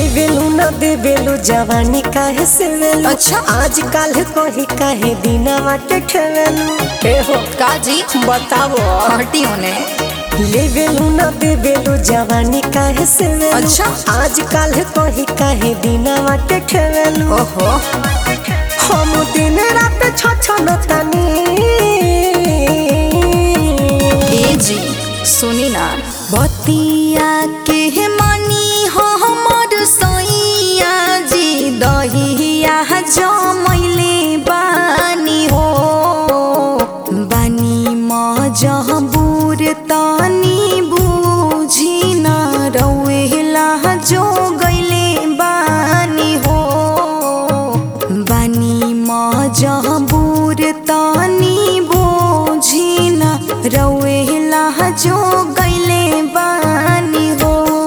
लेवेलू न देवेलू जवानी काहे से वेलू अच्छा। आज काल कही काहे दिनावा के ठेवेलू ए हो काजी बताओ हटी होने लेवेलू न देवेलू जवानी काहे से वेलू अच्छा। आज काल कही काहे दिनावा के ठेवेलू ओहो हम दिन रात छछन तनी ए जी सुनी ना बतिया के मानी हो हमर सैया जी दहिया जमैले बानी हो बानी मजबूर तनी बुझी न रौला जो गैले बानी हो बानी मजबूर तनी बुझी न रौला जो गैले बानी हो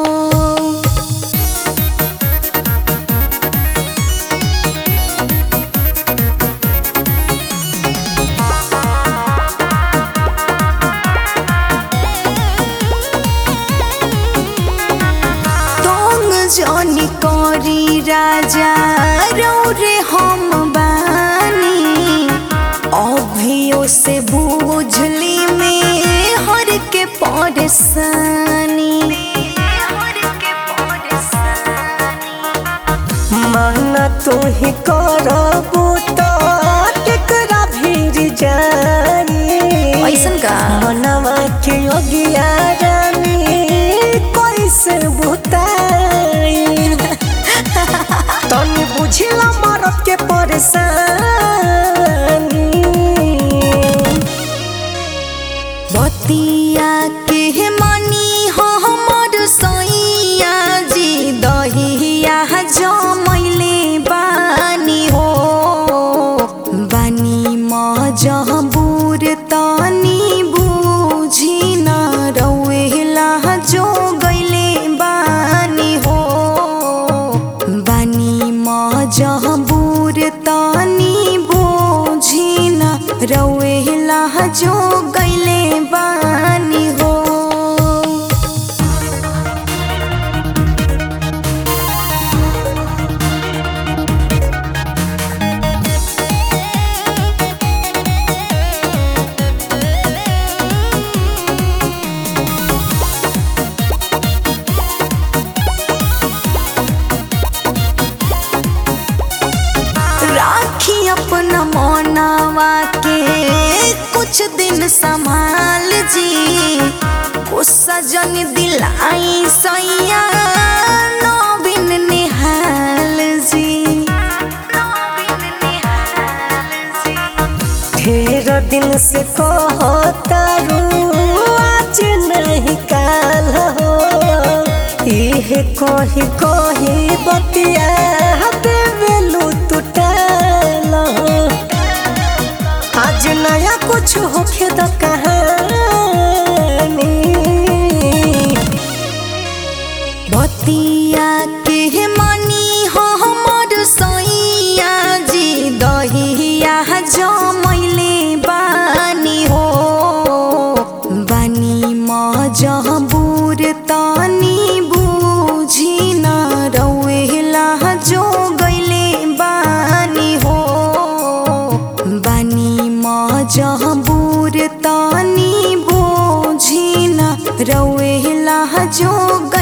तोंग जनी करी राजा रौरे हम बानी अभियो से बुझली में हर के परेशानी माना तू ही करबू तो केकरा भीड़ जाई ऐसन का मनवा के योगिया रानी कैसे बुताई तनी बुझिला मरद के परेशानी बतिया के मनी हो हमर सैया जी दहिया जमैले बानी हो बानी मजबूर तनी बुझी न रौला जो गैले बानी हो बानी मजबूर तनी बुझी न रौला जो गैले बानी हो राखी अपना मोनावा के कुछ दिन संभाल जी गुस्सा जन दिलाई सैया नवीन निहाल जी ढेर दिन से कहतारू आज नहीं काल हो इहे कही कही बतिया देवेलू टूटल हो आज नया कुछ होखे द कहानी बतिया के मनी हो हमर सैया जी दहिया जमैले बानी हो बानी मजबूर तनी बुझी न रौला जो गैले बानी हो बानी मजबूर तनी बुझी न रौला जो